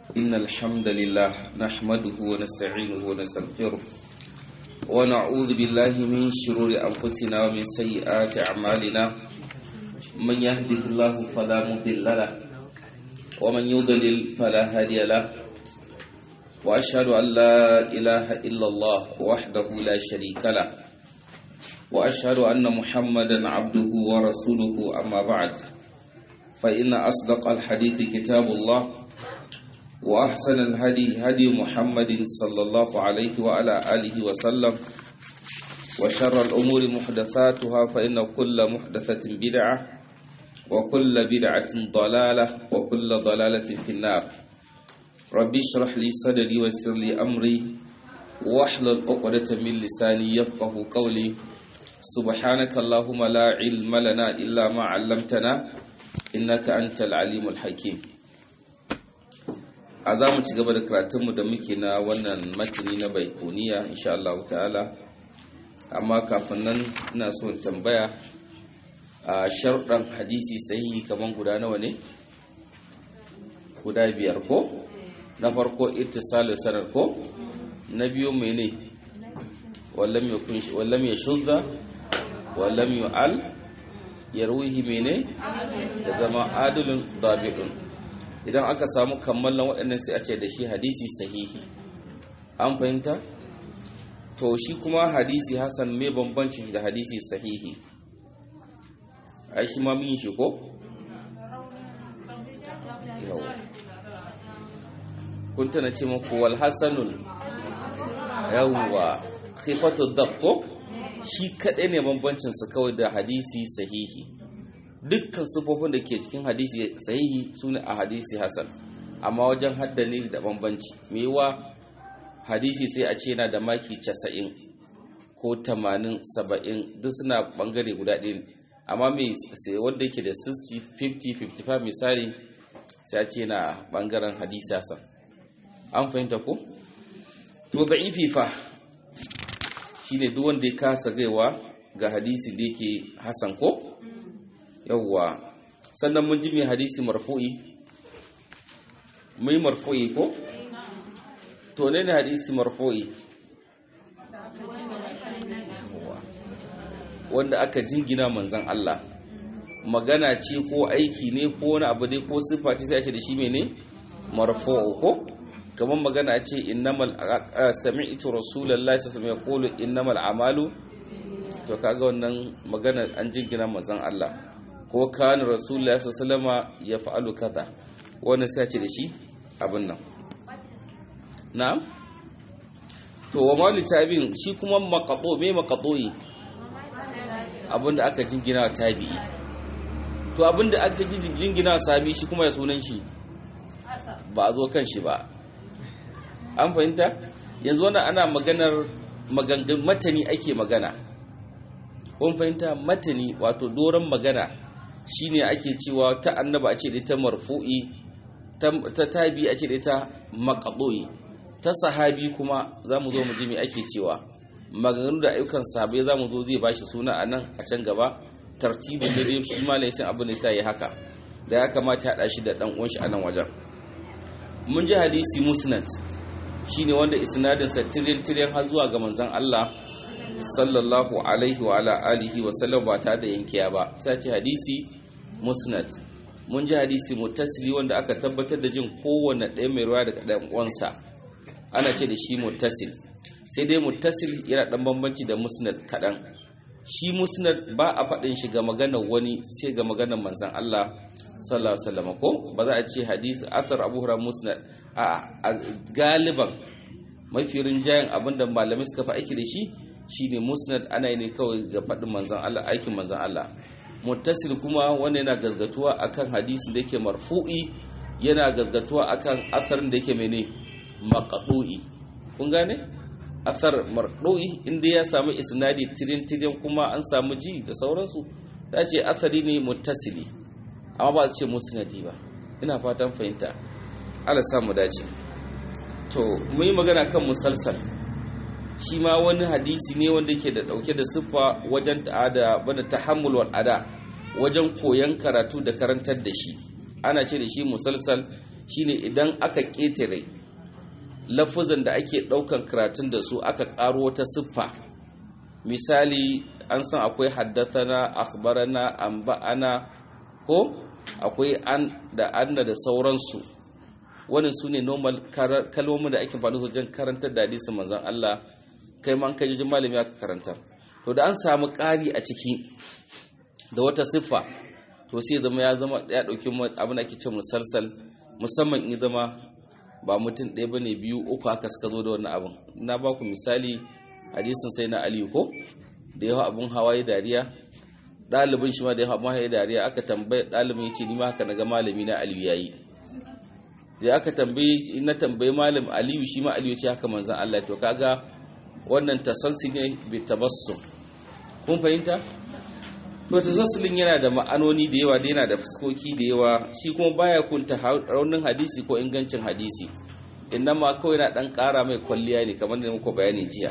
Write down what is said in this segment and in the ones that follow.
إن الحمد لله نحمده ونستعينه ونستغفره ونعوذ بالله من شرور أنفسنا ومن سيئات أعمالنا من يهده الله فلا مضل له ومن يضلل فلا هادي له وأشهد أن لا إله إلا الله وحده لا شريك له وأشهد أن محمدا عبده ورسوله أما بعد فإن أصدق الحديث كتاب الله وأحسن الهدي هدي محمد صلى الله عليه وعلى آله وسلم وشر الأمور محدثاتها فإن كل محدثة بدعة وكل بدعة ضلالة وكل ضلالة في النار ربي اشرح لي صدري ويسر لي أمري واحلل عقدة من لساني يفقه قولي سبحانك اللهم لا علم لنا إلا ما علمتنا إنك أنت العليم الحكيم a za mu ci gaba da karatunmu da muke na wannan matini na baikuniya insha Allah ta'ala amma kafin nan ina so in tambaya a sharuɗan hadisi sahihi kaman guda nawa ne guda biyar ko na farko ittisalu sanar ko na biyu mene wallam yakun wallam yashudda wallam yu'al yarwihi mene da zama adilun dabi'un idan aka samu kammalan waɗannan sai a ce da shi hadisi sahihi an fahimta to shi kuma hadisi hasan mai bambanci da hadisi sahihi ai shi ma mun shi ko kun tana ce muku wal hasanul yawwa khifatu ko shi kadai ne bambancin su kawai da hadisi sahihi dukkan sufofin da ke cikin hadisi sahihi su ne a hadisi hasan amma wajen haddani da bambanci mewa hadisi sai a ce yana da maki 90 ko 80 70 duk suna bangare guda ɗaya amma mai sai wanda yake da 60 50 55 misali sai a ce yana bangaren hadisi hasan an fahimta ko to da'ifi fa shine duk wanda ya kasa gaiwa ga hadisi da yake hasan ko yawwa sannan mun ji mai hadisi marfu'i mai marfu'i ko to ne ne hadisi marfu'i wanda aka jingina manzan Allah magana ce ko aiki ne ko wani abu dai ko siffa ce sai a ce da shi mene marfu'u ko kamar magana ce innamal sami'tu rasulullahi sallallahu alaihi wasallam yaqulu innamal a'malu to kaga wannan magana an jingina manzan Allah ko kan rasulullah sallama ya fa'alu kaza wannan sai ce da shi abin nan na'am to wa mali tabi'in shi kuma maqato me maqatoyi abinda aka jingina tabi'i to abinda aka jingina sabi shi kuma ya sunan shi ba a zo kan shi ba an fahimta yanzu wannan ana maganar magangan matani ake magana kun fahimta matani wato doron magana shine ake cewa ta annaba a ce da ta marfu'i ta tabi a ce da ta maqdu'i ta sahabi kuma zamu zo mu ji me ake cewa maganganu da ayyukan sahabbai zamu zo zai bashi suna a nan a can gaba tartibin da dai shi malai sai abin da sai haka da ya kamata ya hada shi da dan uwan shi a nan wajen mun ji hadisi musnad shine wanda isnadin sa tiril tiril har zuwa ga manzon Allah sallallahu alaihi wa ala alihi wa sallam ba tare da yankiya ba sai ce hadisi musnad mun ji hadisi muttasili wanda aka tabbatar da jin kowanne ɗaya mai ruwa daga ɗan uwansa ana ce da shi muttasil sai dai muttasil yana ɗan bambanci da musnad kaɗan shi musnad ba a faɗin shi ga maganar wani sai ga maganar manzon Allah sallallahu alaihi wasallam ko ba za a ce hadisi athar abu hurairah musnad a galiban mafi rinjayen abinda malamai suka fi aiki da shi shine musnad ana yi ne kawai ga faɗin manzan Allah aikin manzan Allah muttasil kuma wanda yana gazgatuwa akan hadisin da yake marfu'i yana gazgatuwa akan asarin da yake mene maqdu'i kun gane asar mardu'i inda ya samu isnadi tirin tirin kuma an samu ji da sauransu ta ce asari ne muttasili amma ba ce musnadi ba ina fatan fahimta Allah samu dace to mu yi magana kan musalsal shi ma wani hadisi ne wanda ke da dauke da siffa wajen ta'ada bada tahammul wal ada wajen koyan karatu da karantar da shi ana ce da shi musalsal shine idan aka ƙetare lafuzan da ake ɗaukan karatun da su aka ƙaro wata siffa misali an san akwai haddathana akhbarana anba'ana ko akwai an da anna da sauransu wannan su ne normal kalmomin da ake faɗi wajen karantar da hadisin manzon Allah kai man kai jin malami aka karanta to da an samu ƙari a ciki da wata siffa to sai zama ya zama ya dauki abin da ake cewa musalsal musamman in zama ba mutum ɗaya bane biyu uku haka suka zo da wannan abin na ba ku misali hadisin sai na aliyu ko da yawa abun hawaye dariya ɗalibin shi ma da yawa abun hawaye dariya aka tambaye ɗalibin ya ce ni ma haka na ga malami na aliyu yayi da aka tambaye na tambaye malam aliyu shi ma aliyu ce haka manzan Allah to kaga wannan tasalsi ne bi tabassum kun fahimta to tasassulin yana da ma'anoni da yawa da yana da fuskoki da yawa shi kuma baya kunta raunin hadisi ko ingancin hadisi ma kawai na dan kara mai kwalliya ne kamar da muku bayani jiya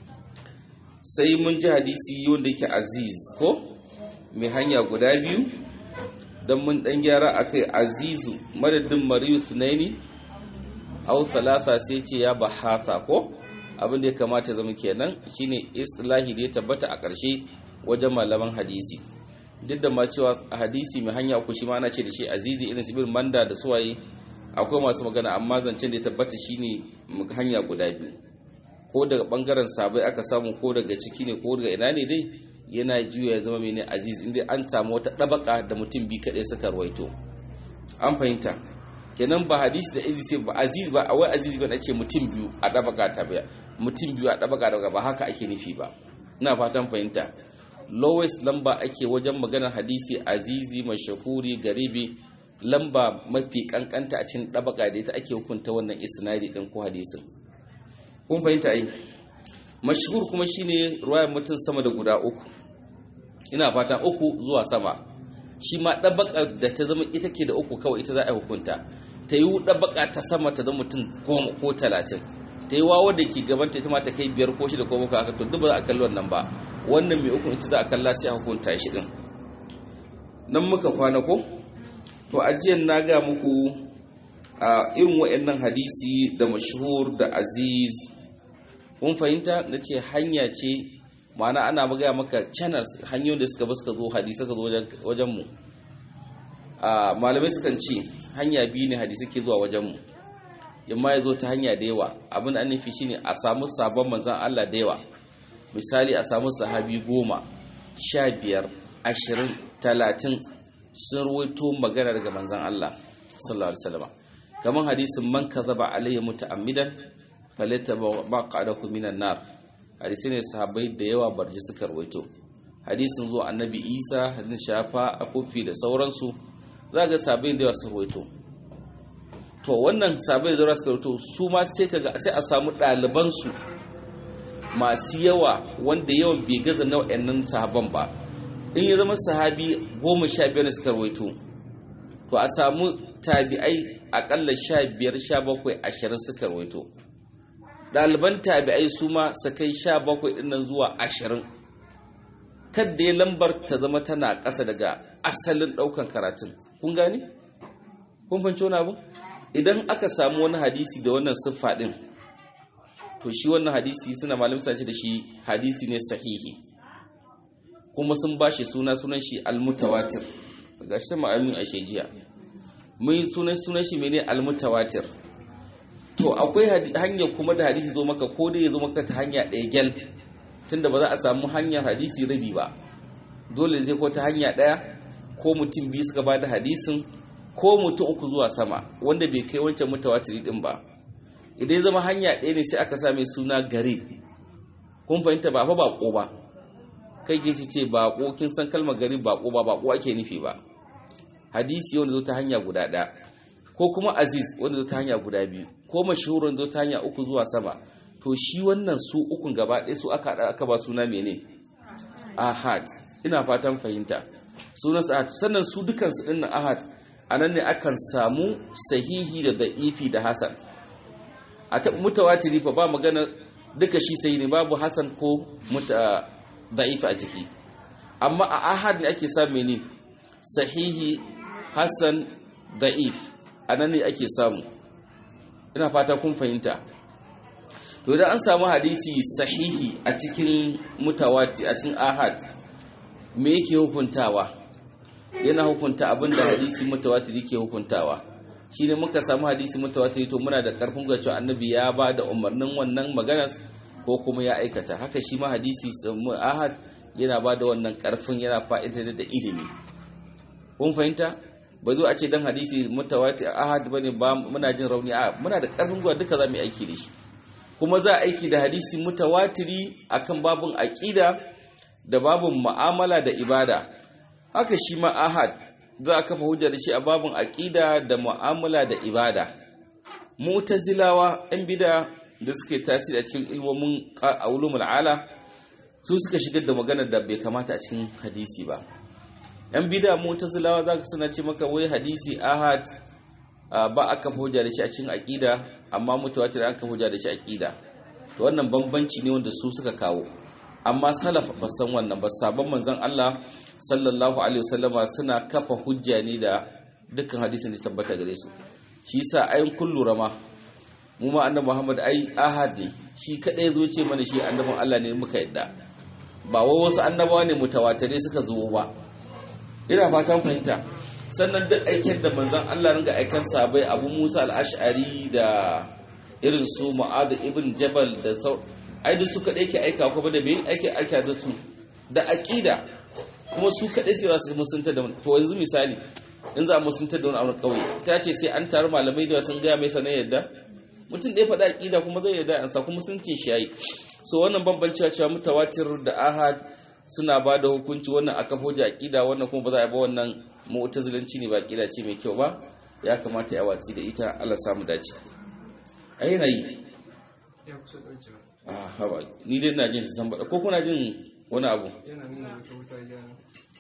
sai mun ji hadisi wanda yake aziz ko mai hanya guda biyu don mun dan gyara akai azizu madadin mariyu sunaini au salasa sai ce ya bahasa ko abin da ya kamata zama kenan shine istilahi da ya tabbata a ƙarshe wajen malaman hadisi duk da ma cewa hadisi mai hanya uku shi ma ana ce da shi azizi irin sibir manda da suwaye akwai masu magana amma zancen da ya tabbata shine hanya guda biyu ko daga bangaren sabai aka samu ko daga ciki ne ko daga ina ne dai yana juya ya zama mene aziz inda an samu wata ɗabaka da mutum bi kaɗai suka rawaito an fahimta kenan ba hadisi da izi sai ba aziz ba a wai aziz ba na ce mutum biyu a ɗabaka ta baya mutum biyu a ɗabaka daga ba haka ake nufi ba ina fatan fahimta lowest lamba ake wajen maganar hadisi azizi mashahuri garibi lamba mafi kankanta a cikin ɗabaka da ita ake hukunta wannan isnadi ɗin ko hadisin kun fahimta ai mashhur kuma shine ruwayar mutum sama da guda uku ina fatan uku zuwa sama shi ma ɗabaka da ta zama ita ke da uku kawai ita za a hukunta ta yi ɗabaka ta sama ta zama mutum goma ko talatin ta yi wawa da ke gabanta ita ma ta kai biyar ko shida ko muka haka to duk ba za a kalli wannan ba wannan mai uku ita za a kalla sai a hukunta shi din nan muka kwana ko to ajiyan na ga muku a irin wa'annan hadisi da mashhur da aziz kun fahimta na ce hanya ce ma'ana ana magaya maka channels hanyoyin da suka suka zo hadisi suka zo wajenmu malamai sukan ce hanya biyu ne hadisi ke zuwa wajenmu yamma ya zo ta hanya da yawa abin da nufi shine a samu sabon manzan Allah da yawa misali a samu sahabi goma sha biyar ashirin talatin sun ruwaito magana daga manzan Allah sallallahu alaihi wasallam kamar hadisin man kazaba alayya muta'ammidan falata baqadahu minan nar hadisi ne sahabbai da yawa barji suka ruwaito hadisin zuwa annabi Isa hadisin shafa akofi da sauransu za ga sahabbai da yawa sun ruwaito to wannan sahabbai da suka ruwaito su ma sai kaga sai a samu ɗaliban su masu yawa wanda yawan bai gaza na wayannan sahaban ba in ya zama sahabi goma sha biyar suka ruwaito to a samu tabi'ai akalla sha biyar sha bakwai ashirin suka rawaito ɗaliban tabi'ai su ma su kai sha bakwai ɗinnan zuwa ashirin kadda ya lambar ta zama tana ƙasa daga asalin ɗaukan karatun kun gane? kun fanci wani abu idan aka samu wani hadisi da wannan siffa ɗin to shi wannan hadisi suna malam ce da shi hadisi ne sahihi kuma sun ba shi suna sunan shi almutawatir ga shi ma'amin a shejiya mun sunan sunan shi mene almutawatir to akwai hanya kuma da hadisi zo maka ko dai ya zo maka ta hanya ɗaya gyal tunda ba za a samu hanyar hadisi rabi ba dole zai ko ta hanya ɗaya ko mutum biyu suka ba da hadisin ko mutum uku zuwa sama wanda bai kai wancan mutawatir din ba idan ya zama hanya ɗaya ne sai aka sa mai suna gari kun fahimta ba fa bako ba kai ke ce bako kin san kalmar gari bako ba bako ake nufi ba hadisi wanda zo ta hanya guda ɗaya ko kuma aziz wanda zo ta hanya guda biyu ko mashhur wanda zo ta hanya uku zuwa sama to shi wannan su ukun gaba ɗaya su aka aka ba suna mene ahad ina fatan fahimta sunan ahad sannan su dukan su dinnan ahad anan ne akan samu sahihi da da'ifi da hasan a ta mutawatiri fa ba magana duka shi sai ne babu hasan ko muta da'ifi a ciki amma a ahad ne ake samu mene sahihi hasan da'if anan ne ake samu ina fata kun fahimta to da an samu hadisi sahihi a cikin mutawati a cikin ahad me yake hukuntawa yana hukunta abin da hadisi mutawatir yake hukuntawa shine muka samu hadisi mutawatir to muna da karfin ga cewa annabi ya ba da umarnin wannan maganar ko kuma ya aikata haka shi ma hadisi ahad yana ba da wannan karfin yana fa'idar da ilimi kun fahimta ba zo a ce dan hadisi mutawatir ahad bane ba muna jin rauni a muna da karfin gwa duka za mu yi aiki da shi kuma za a aiki da hadisi mutawatiri akan babun aqida da babun mu'amala da ibada haka shi ma ahad za a kafa hujja da shi a babun aqida da mu'amala da ibada mu'tazilawa yan bida da suke tasiri a cikin ilmomin ulumul ala su suka shigar da maganar da bai kamata a cikin hadisi ba yan bida mu'tazilawa za ka suna ce maka wai hadisi ahad ba a kafa hujja da shi a cikin aqida amma mutawatir an kafa hujja da shi aqida to wannan bambanci ne wanda su suka kawo amma salaf ba san wannan ba sabon manzon Allah sallallahu alaihi wasallama suna kafa hujja ne da dukkan hadisin da tabbata gare su shi yasa ayin kullu rama mu ma annabi Muhammad ai ahad ne shi kadai zo ce mana shi annabin Allah ne muka yadda ba wai wasu annabawa ne mutawatire suka zo ba ina fatan fahimta sannan duk aikin da manzon Allah ringa aikan sabai Abu Musa al-Ash'ari da irin su Mu'adh ibn Jabal da sau ai duk su kadai ke aika kuma da me ake aika da su da aqida kuma su kadai suke za su musunta da to yanzu misali in za a musunta da wani abu kauye sai ce sai an taru malamai da sun gaya mai sanar yadda mutum da ya faɗa aqida kuma zai yadda an sa kuma musuncin shi yayi so wannan bambancewa cewa mutawatir da ahad suna ba da hukunci wannan aka hoja aqida wannan kuma ba za a ba wannan mu'tazilanci ne ba aqida ce mai kyau ba ya kamata ya watsi da ita Allah samu dace a yanayi ya kusa ɗaukewa a hawa ni dai ina jin san bada ko kuna jin wani abu yana nuna wata wuta jana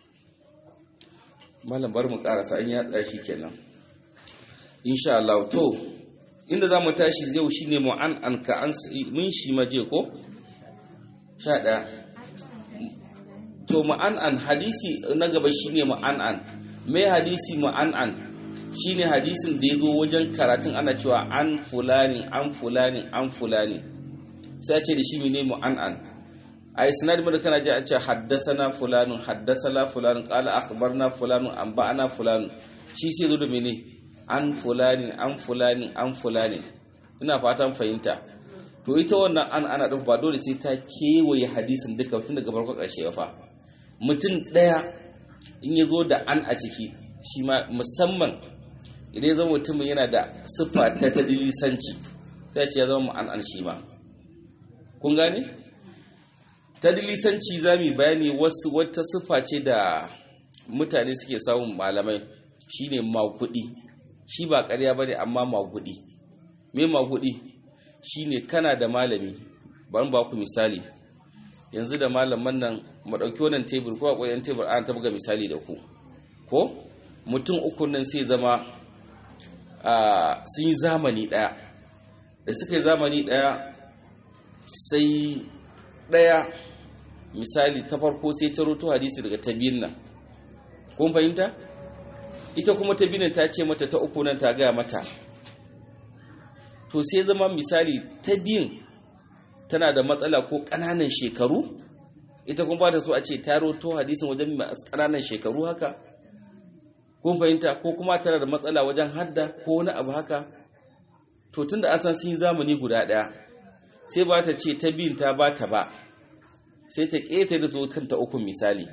malam bar mu karasa an ya shi kenan insha Allah to inda za mu tashi yau shine mu'an an ka an mun shi maje ko sha ɗaya to mu'an'an hadisi na gaba shine mu'an'an mai hadisi mu'an'an shine hadisin da ya zo wajen karatun ana cewa an fulani an fulani an fulani sai ce da shi ne mu'an'an a isnad da kana ji a ce haddasana fulanun haddasana fulanun qala akhbarna fulanun an ba'ana fulanun shi sai zo da mene an fulani an fulani an fulani ina fatan fahimta to ita wannan an ana ɗin ba dole sai ta kewaye hadisin duka tun daga farko ƙarshe ba fa mutum ɗaya in ya zo da an a ciki shi ma musamman idan ya zama mutumin yana da siffa ta ta dilisanci sai ce ya zama an an shi ma kun gane ta dilisanci za mu bayani wasu wata siffa ce da mutane suke samun malamai shine magudi shi ba ƙarya bane amma magudi me magudi shine kana da malami bari ba ku misali yanzu da malaman nan mu dauki wannan tebur ko akwai yan tebur an ta buga misali da ku ko mutum uku nan sai zama a sun yi zamani daya da suka yi zamani daya sai daya misali ta farko sai ta roto hadisi daga tabiyin nan kun fahimta ita kuma tabiyin ta ce mata ta uku nan ta gaya mata to sai zama misali ta biyun tana da matsala ko ƙananan shekaru ita kuma ba ta so a ce ta roto hadisin wajen ƙananan shekaru haka kun fahimta ko kuma tana da matsala wajen hadda ko wani abu haka to tunda an san sun yi zamani guda ɗaya sai ba ta ce ta biyun ta ba ta ba sai ta ƙeta da zo kanta ukun misali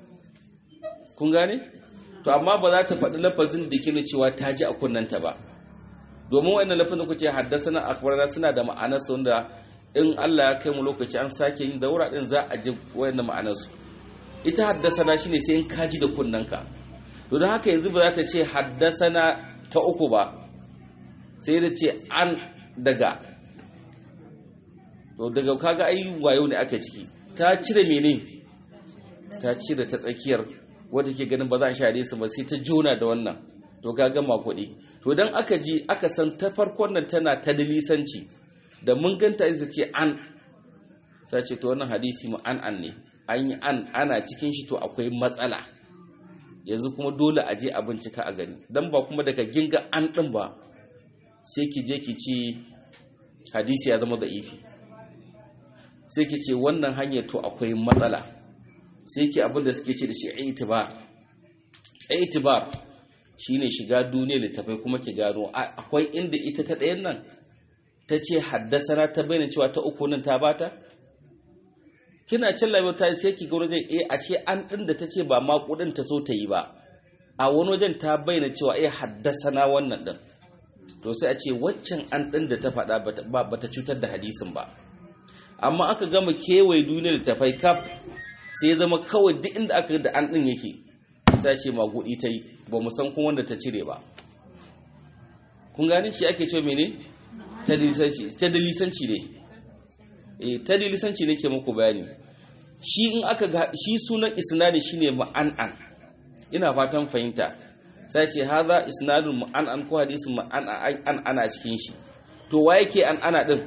kun gane to amma ba za ta faɗi lafazin da ke cewa ta ji a kunnanta ba domin wannan lafazin kuce haddasa na akbarana suna da ma'anarsu wanda in Allah ya kai mu lokaci an sake yin daura din za a ji wayannan ma'anarsu ita haddasa na shine sai in kaji da kunnanka to don haka yanzu ba za ta ce haddasa na ta uku ba sai da ce an daga to daga kaga ai wayo ne aka ciki ta cire mene ta cire ta tsakiyar wadda ke ganin ba za a share su ba sai ta jona da wannan to ka gama kuɗi to dan aka ji aka san ta farkon nan tana ta dalisanci da mun ganta ita ce an sai ce to wannan hadisi mu an an ne an yi an ana cikin shi to akwai matsala yanzu kuma dole a je a bincika a gani dan ba kuma daga ginga an din ba sai ki je ki ci hadisi ya zama da'ifi sai ki ce wannan hanyar to akwai matsala sai ki abin da suke ce da shi itibar itibar shine shiga duniya littafai kuma ki gano akwai inda ita ta ɗayan nan ta ce haddasana ta bayyana cewa ta uku nan ta bata kina cin labar ta sai ki ga wajen eh ashe an ɗin da ta ce ba ma kuɗin ta so ta yi ba a wani wajen ta bayyana cewa eh haddasana wannan ɗin to sai a ce waccan an ɗin da ta faɗa ba ta cutar da hadisin ba amma aka gama kewaye duniyar littafai kaf sai zama kawai duk inda aka da an ɗin yake sai ce magudi ta yi ba mu san kuma wanda ta cire ba kun gane shi ake cewa mene ta dalisanci ne eh ta dalisanci ne ke muku bayani shi in aka ga shi sunan isnadi shine ma'an'an ina fatan fahimta sai ce haza isnadun ma'an'an ko hadisin ma'an'an ana cikin shi to wa yake an ana din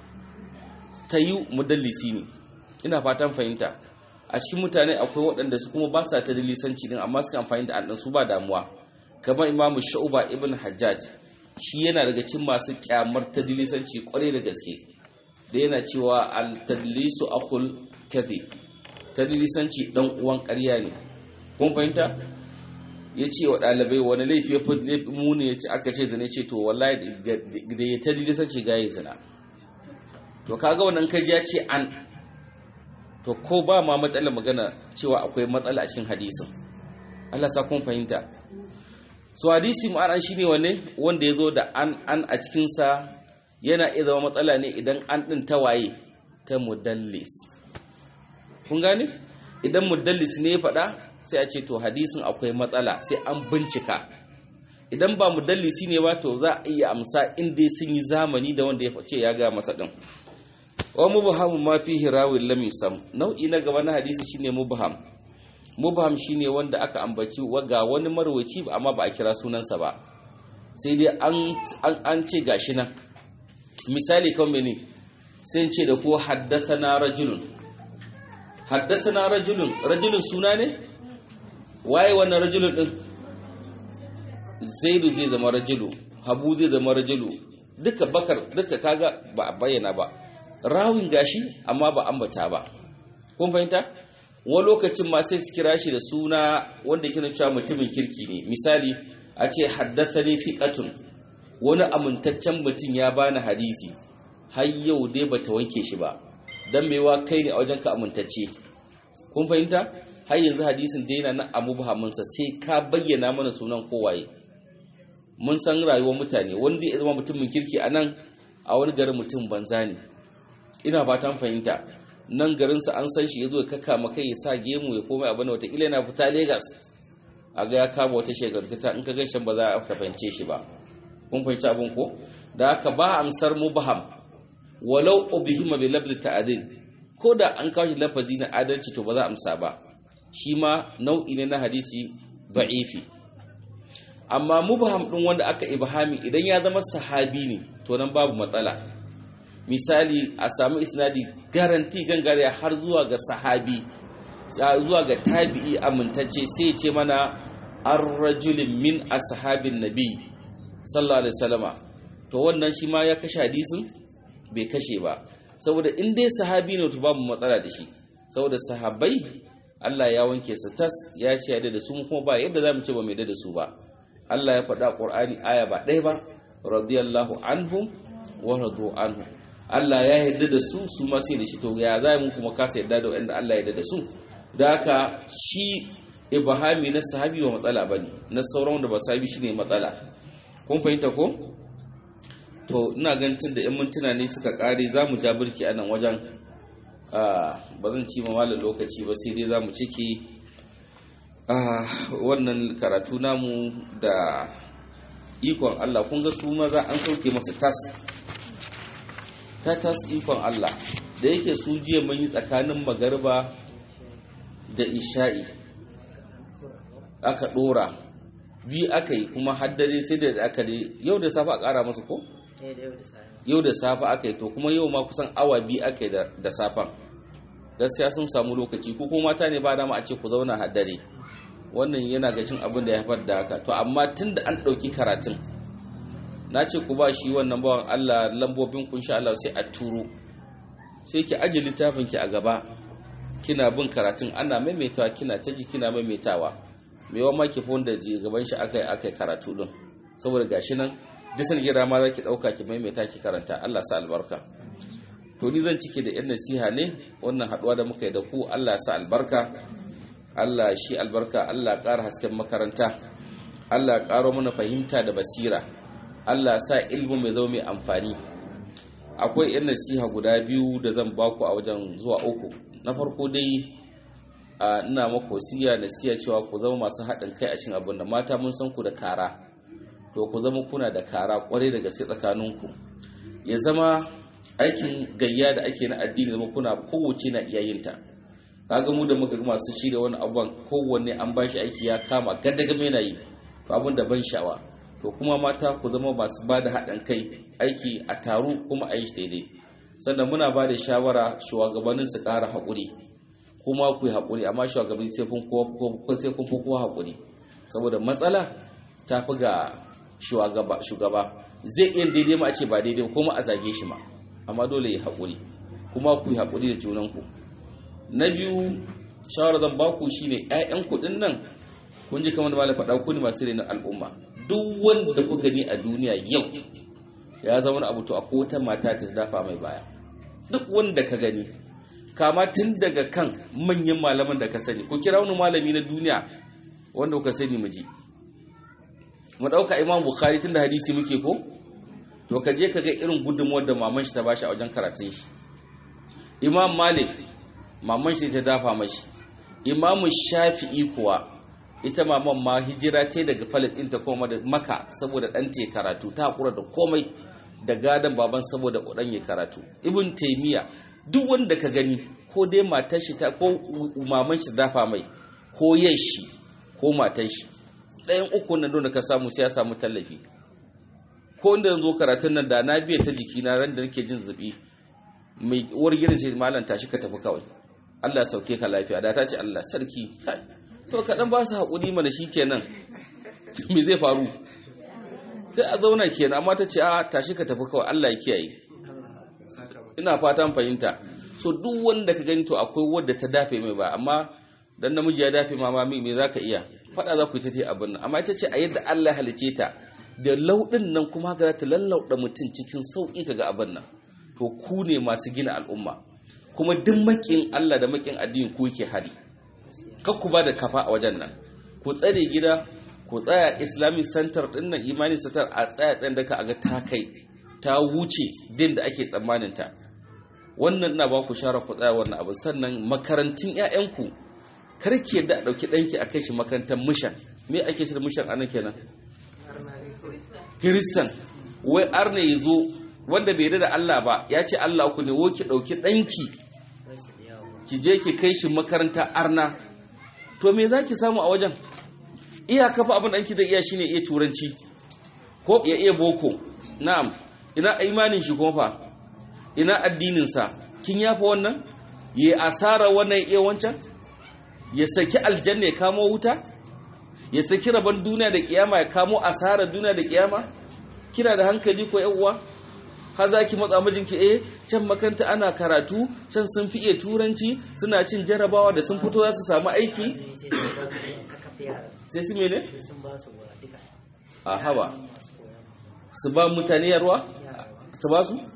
ta yi mudallisi ne ina fatan fahimta a cikin mutane akwai waɗanda su kuma ba sa ta dalisanci din amma suka amfani da an su ba damuwa kamar imamu sha'uba ibn hajjaj shi yana daga cikin masu kyamar ta dalisanci kwarai da gaske da yana cewa al-tadlisu akul kadhi ta dalisanci dan uwan ƙarya ne kun fahimta ya ce wa ɗalibai wani laifi ya fi muni ya ce aka ce zane ce to wallahi da ya ta dalisanci ga ya zina to kaga wannan kaji ya ce an to ko ba ma matsalar magana cewa akwai matsala a cikin hadisin Allah sa kun fahimta so hadisi ma'ana shine wanne wanda yazo da an an a cikin sa yana iya zama matsala ne idan an din tawaye ta mudallis kun gane idan mudallis ne ya faɗa sai a ce to hadisin akwai matsala sai an bincika idan ba mudallisi ne ba to za a iya amsa inda sun yi zamani da wanda ya ce ya ga masa din wa mubham ma fihi rawin lam yusam nau'i na gaba na hadisi shine mubham mubham shine wanda aka ambaci ga wani marwaci amma ba a kira sunansa ba sai dai an an ce gashi nan misali kan mene sai ce da ko haddathana rajulun haddathana rajulun rajulun suna ne waye wannan rajulun din zaidu zai zama rajulu habu zai zama rajulu duka bakar duka kaga ba a bayyana ba rawin gashi amma ba ambata ba kun fahimta wani lokacin ma sai su kira shi da suna wanda yake cewa mutumin kirki ne misali a ce haddathani fiqatun wani amintaccen mutum ya bani hadisi har yau dai bata wanke shi ba dan mewa kai ne a wajen ka amintacce kun fahimta har yanzu hadisin dai yana nan a mubhaminsa sai ka bayyana mana sunan kowaye mun san rayuwar mutane wani zai zama mutumin kirki a nan a wani garin mutum banza ne ina fatan fahimta nan garinsa an san shi ya zo ya kaka maka ya sa gemu ya komai abin watakila yana fita Legas. a ga ya kama wata shekarkata in ka gan shan ba za a fahimce shi ba kun fahimci abin ko da haka ba amsar mubham walau ubihima bi labdi ta'adil ko da an kawo shi lafazi na adalci to ba za a amsa ba shi ma nau'i ne na hadisi da'ifi amma mubham din wanda aka ibhami idan ya zama sahabi ne to nan babu matsala misali a samu isnadi garanti gangare har zuwa ga sahabi zuwa ga tabi'i amintacce sai ce mana ar-rajulin min ashabin nabi sallallahu alaihi wasallama to wannan shi ma ya kashe hadisin bai kashe ba saboda in dai sahabi ne to babu matsala da shi saboda sahabbai Allah ya wanke su tas ya ce da su kuma ba yadda zamu ce ba mai da su ba Allah ya faɗa Qur'ani aya ba ɗaya ba radiyallahu anhum wa radu anhu Allah ya yarda da su su ma sai da shi to ya za mu kuma kasa yarda da wanda Allah ya yarda da su da haka shi ibhami na sahabi ba matsala bane na sauran wanda ba sahabi shine matsala kun fahimta ko to ina ganin tun da yan mintuna ne suka kare za mu ja birki a nan wajen ba zan ci mamalin lokaci ba sai dai za mu ciki wannan karatu namu da ikon Allah kun ga su maza an sauke masa tas ta tas ikon Allah da yake su jiya mun yi tsakanin magarba da isha'i aka dora bi aka yi kuma haddare sai da aka ne yau da safa a kara masa ko? yau da safa aka yi to kuma yau ma kusan awa bi aka yi da safan gaskiya sun samu lokaci ko kuma mata ne ba dama a ce ku zauna haddare wannan yana gashin abin da ya haifar da haka to amma tun da an ɗauki karatun na ce ku ba shi wannan bawan Allah lambobin kun sha Allah sai a turo sai ki aje littafin ki a gaba kina bin karatun ana maimaitawa kina ta ji kina maimaitawa me yawa ma ki fi wanda ji gaban shi akai akai karatu din saboda gashi nan disan gira ma za ki ɗauka ki maimaita ki karanta Allah sa albarka to ni zan cike da yan nasiha ne wannan haɗuwa da muka yi da ku Allah sa albarka Allah shi albarka Allah ƙara hasken makaranta Allah ƙaro mana fahimta da basira Allah sa ilmu mai zama mai amfani akwai yan nasiha guda biyu da zan baku a wajen zuwa uku na farko dai a ina maku wasiya nasiya cewa ku zama masu haɗin kai a cikin abin da mata mun san ku da kara to ku zama kuna da kara kwarai da gaske tsakaninku ya zama aikin gayya da ake na addini zama kuna kowace na iyayinta kaga mu da muka masu shirya wani abuwan kowanne an ba shi aiki ya kama gaddagame na yi abin da ban sha'awa to kuma mata ku zama masu ba da haɗin kai aiki a taru kuma a yi daidai sannan muna ba da shawara shugabannin su ƙara haƙuri kuma ku yi haƙuri amma shugabanni sai kun sai kun fi kowa haƙuri saboda matsala ta fi ga shugaba zai iya daidai ma a ce ba daidai kuma a zage shi ma amma dole ya haƙuri kuma ku yi haƙuri da junanku na biyu shawarar zan baku shine ƴaƴan kuɗin nan kun ji kamar da malam faɗa ku ne masu na al'umma duk wanda ku gani a duniya yau ya zama wani abu to akwai wata mata ta dafa mai baya duk wanda ka gani kama tun daga kan manyan malaman da ka sani ku kira wani malami na duniya wanda kuka sani mu ji mu ɗauka imam bukhari tun da hadisi muke ko to ka je ka ga irin gudunmuwar da maman shi ta bashi a wajen karatun shi imam malik maman shi ta dafa mashi imam shafi'i kuwa ita maman ma hijira ce daga palestine ta koma da maka saboda ɗan te karatu ta haƙura da komai da gadon baban saboda ɗan ya karatu ibn taimiya duk wanda ka gani ko dai matar shi ta ko maman shi dafa mai ko yan shi ko matar shi ɗayan uku nan da ka samu sai ya samu tallafi ko inda zo karatun nan da na biya ta jiki na ran da nake jin zubi mai uwar gidan ce malam tashi ka tafi kawai Allah ya sauke ka lafiya da ta ce Allah sarki to kaɗan ba su haƙuri mana shi kenan me zai faru sai a zauna kenan amma ta ce a tashi ka tafi kawai Allah ya kiyaye ina fatan fahimta so duk wanda ka gani to akwai wadda ta dafe mai ba amma dan namiji ya dafe mama me zaka iya faɗa za ku yi ta ce abin nan amma ita ce a yadda Allah ya halice ta da lauɗin nan kuma haka za ta lallauɗa mutum cikin sauƙi kaga abin nan to ku ne masu gina al'umma kuma duk makin Allah da makin addini ku yake hari kar ku ba da kafa a wajen nan ku tsare gida ku tsaya islamic center din nan imani center a tsaya tsayin da ka ga ta kai ta wuce din da ake tsammanin ta wannan ina ba ku shara ku tsaya wannan abu sannan makarantun 'ya'yanku kar ki yadda a ɗauki ɗanki a kai shi makarantar mishan me ake shi da mishan anan kenan kiristan wai arna ya zo wanda bai da Allah ba ya ce Allah ku ne wo ki ɗauki ɗanki ki je ki kai shi makaranta arna to me za ki samu a wajen iya kafa abin ɗanki da iya shine iya turanci ko ya iya boko na'am ina imanin shi kuma fa ina addininsa kin yafa wannan ya asara wannan ya iya wancan ya saki aljanna ya kamo wuta ya saki rabon duniya da kiyama ya kamo asarar duniya da kiyama kina da hankali ko uwa har za ki matsa mijinki eh can makaranta ana karatu can sun fi iya turanci suna cin jarabawa da sun fito za su samu aiki sai su mene a haba su ba mutane yarwa su ba su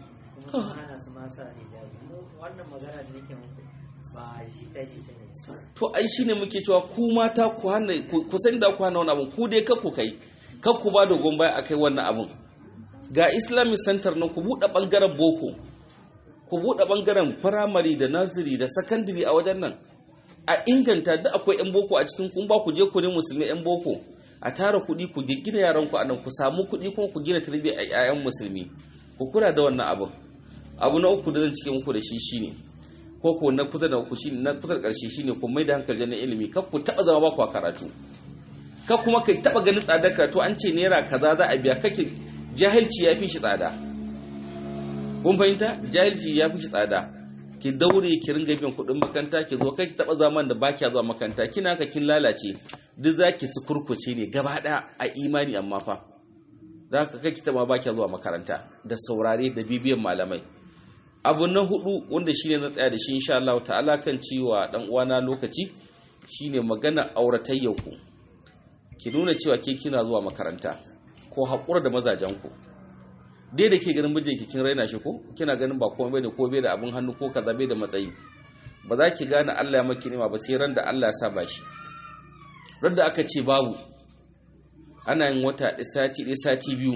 to ai shine muke cewa ku mata ku hana ku san da ku hana wannan abun ku dai ka ku kai ka ku ba da gombaya akai wannan abun ga islamic center nan ku buɗe ɓangaren boko ku buɗe ɓangaren firamare da naziri da sakandiri a wajen nan a inganta da akwai 'yan boko a cikin kun ba ku je ku ne musulmi 'yan boko a tara kuɗi ku gina yaran ku a nan ku samu kuɗi kuma ku gina tarbiyyar a 'ya'yan musulmi ku kula da wannan abin abu na uku da zan cike muku da shi shine ko ko na kusa da ku shine na kusa da ƙarshe shine ku mai da hankali na ilimi kar ku taɓa zama ba ku a karatu kar kuma kai taɓa ganin tsadar karatu an ce naira kaza za a biya kake jahilci ya fi shi tsada kun fahimta jahilci ya fi shi tsada ki daure ki ringa biyan kuɗin makaranta ki zo kai ki taɓa zaman da baki zuwa makaranta kina ka kin lalace duk zaki su kurkuce ne gaba ɗaya a imani amma fa za ka kai kita ma ba zuwa makaranta da saurare da bibiyan malamai abu na hudu wanda shine na tsaya da shi insha Allah ta'ala kan ciwa dan uwana lokaci shine magana auratayyar ku ki nuna cewa ke kina zuwa makaranta ko haƙura da mazajen ku dai da ke ganin mijinki kin raina shi ko kina ganin ba komai bane ko bai da abin hannu ko kaza bai da matsayi ba za ki gane Allah ya maki nima ba sai ran da Allah ya sa ba shi ran da aka ce babu ana yin wata ɗaya sati ɗaya sati biyu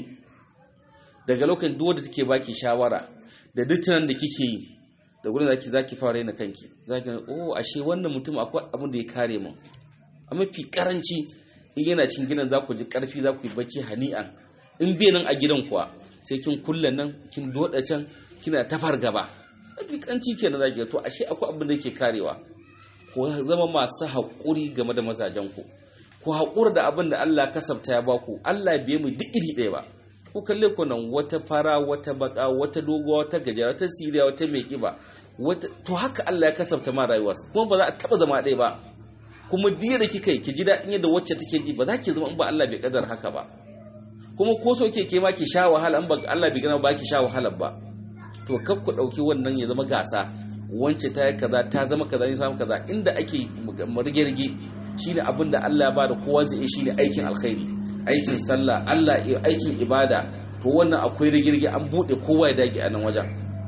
daga lokacin duk wanda take baki shawara da duk tunan da kike yi da gurin zaki zaki fara yana kanki zaki oh ashe wannan mutum akwai abin da ya kare mu a mafi karanci in yana cin gidan za ku ji karfi za ku yi bacci hani'an in bai nan a gidan kuwa sai kin kulle nan kin doda can kina ta fargaba mafi karanci kenan zaki to ashe akwai abin da yake karewa ko zama masu haƙuri game da mazajen ku ku haƙura da abin da Allah kasabta ya baku Allah bai mu duk iri ɗaya ba ku kalle ku nan wata fara wata baka wata doguwa wata gajera wata siriya wata mai kiba wata to haka Allah ya kasabta ma rayuwa kuma ba za a taba zama ɗaya ba kuma diya da kika yi ki ji daɗin yadda wacce take ji ba za ki zama in ba Allah bai kadar haka ba kuma ko so ke ke ma ki sha wahala in ba Allah bai gana ba ki sha wahala ba to kar ku ɗauki wannan ya zama gasa wance ta yi kaza ta zama kaza ne samu kaza inda ake rige-rige shine abin da Allah ya bada kowa zai yi shine aikin alkhairi aikin sallah Allah aikin ibada to wannan akwai rigirgi an bude kowa ya dage a nan wajen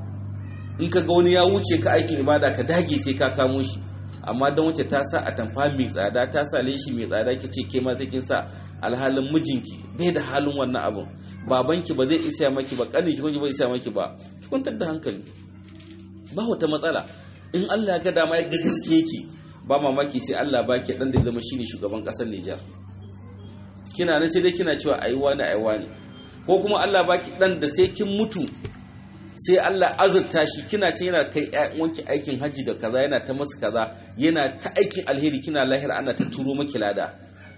in ka ga wani ya wuce ka aikin ibada ka dage sai ka kamo shi amma don wace ta sa atamfa mai tsada ta sa leshi mai tsada ki ce ke ma sai kin sa alhalin mijinki bai da halin wannan abun babanki ba zai isa maki ba kanin ki ba zai isa maki ba ki kwantar da hankali ba wata matsala in Allah ya ga dama ya ga gaske yake ba mamaki sai Allah baki dan da zama shine shugaban kasar Nijar kina nan sai dai kina cewa ayi wani ayi wani ko kuma Allah baki dan da sai kin mutu sai Allah azurta shi kina ce yana kai wanki aikin haji da kaza yana ta masu kaza yana ta aikin alheri kina lahira ana ta turo maki lada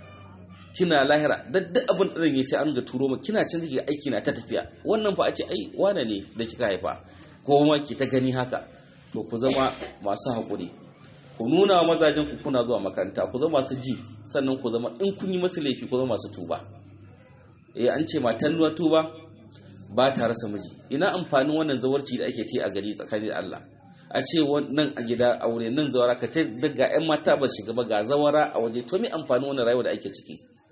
kina lahira dadda abin da ne sai an ga turo maki kina can zai aiki na ta tafiya wannan fa a ce ai wane ne da kika haifa ko ma ki ta gani haka to ku zama masu haƙuri ku nuna wa mazajen ku kuna zuwa makaranta ku zama masu ji sannan ku zama in kun yi masu laifi ku zama masu tuba eh an ce matan nuwa tuba ba ta rasa miji ina amfanin wannan zawarci da ake ce a gari tsakanin Allah a ce nan a gida aure nan zawara ka ta daga yan mata ba shiga ba ga zawara a waje to me amfanin wannan rayuwa da ake ciki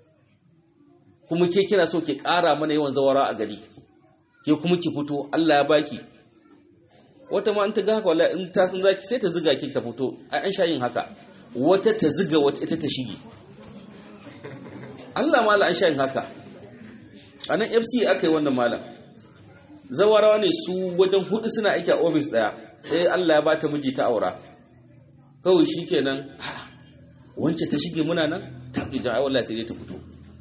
kuma ke kina so ki ƙara mana yawan zawara a gari ke kuma ki fito Allah ya baki wata ma an ta ga haka wallahi in ta san zaki sai ta ziga ki ta fito ai an sha yin haka wata ta ziga wata ita ta shige Allah mala an sha yin haka a nan FC aka yi wannan malam zawarawa ne su wajen hudu suna aiki a ofis daya sai Allah ya bata miji ta aura kawai shikenan wance ta shige muna nan ta bi ai wallahi sai dai ta fito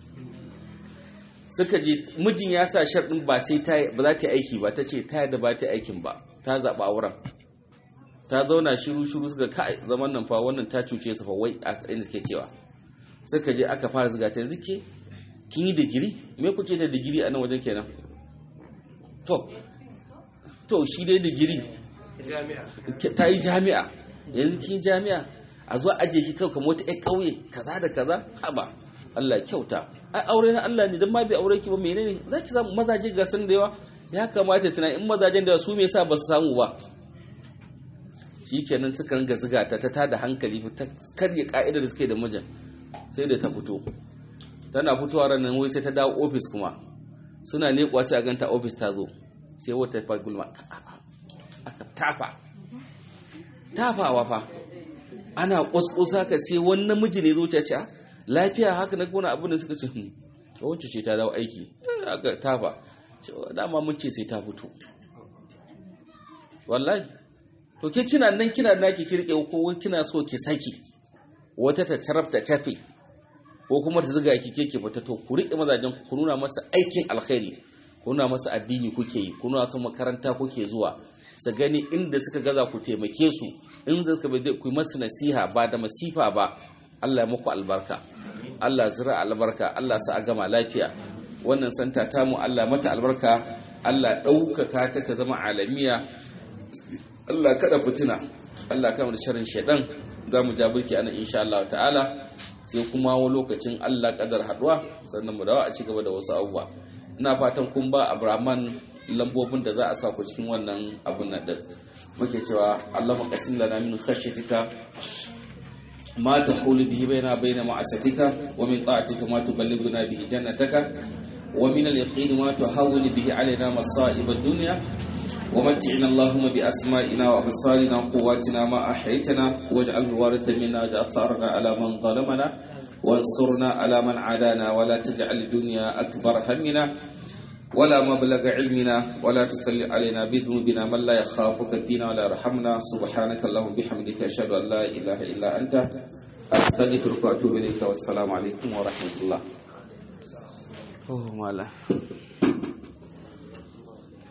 suka je mijin ya sa sharɗin ba sai ta ba za ta aiki ba ta ce ta da ba ta aikin ba ta zaɓa auren ta zauna shiru shiru suka kai zaman nan fa wannan ta cuce su fa wai a inda suke cewa suka je aka fara zuga ta yanzu ke kin yi digiri me kuke da digiri a nan wajen kenan to to shi dai digiri ta yi jami'a yanzu kin jami'a a zuwa ajiye ki kawai kamar wata ƴan ƙauye kaza da kaza haba Allah kyauta ai aure na Allah ne dan ma bai aure ki ba menene zaki samu mazaje ga san da yawa ya kamata tana in mazajen da su me yasa ba su samu ba shikenan suka ringa ziga ta ta tada hankali ta karya ka'idar da suke da mijin sai da ta fito tana fitowa ranar wai sai ta dawo ofis kuma suna leƙwa sai a ganta ofis ta zo sai wata fa gulma aka tafa tafawa fa ana ƙwasƙwasa ka sai wani namiji ne zuciya ce lafiya haka na kona abin da suka ce wacce ce ta dawo aiki aka tafa dama mun ce sai ta fito wallahi to ke kina nan kina naki kirke ko kina so ki saki wata ta tarafta tafe ko kuma ta zuga ki keke fita to ku riƙe mazajen ku nuna masa aikin alkhairi ku nuna masa addini kuke yi ku nuna masa makaranta kuke zuwa su gani inda suka gaza ku taimake su in suka bai ku masu nasiha ba da masifa ba Allah ya muku albarka Allah zira albarka Allah sa a gama lafiya wannan santa ta mu Allah mata albarka Allah ɗaukaka ta ta zama alamiya Allah kada fitina Allah kama da sharrin shaidan za mu ja burki ana insha Allah ta'ala sai kuma wani lokacin Allah kadar haduwa sannan mu dawo a ci gaba da wasu abubuwa ina fatan kun ba Abraman lambobin da za a sa ku cikin wannan abun nan din muke cewa Allah maqasim lana min khashyatika ما تحول به بيننا وبين معصيتك ومن طاعتك ما تبلغنا به جنتك ومن اليقين ما تهون به علينا مصائب الدنيا ومتعنا اللهم بأسمائنا وأبصارنا وقواتنا ما أحيتنا واجعل الوارث منا واجعل ثارنا على من ظلمنا وانصرنا على من عادانا ولا تجعل الدنيا أكبر همنا ولا مبلغ علمنا ولا تسل علينا بذنوبنا من لا يخافك فينا ولا يرحمنا سبحانك اللهم بحمدك أشهد أن لا إله إلا أنت أستغفرك وأتوب إليك والسلام عليكم ورحمة الله Oh, malah.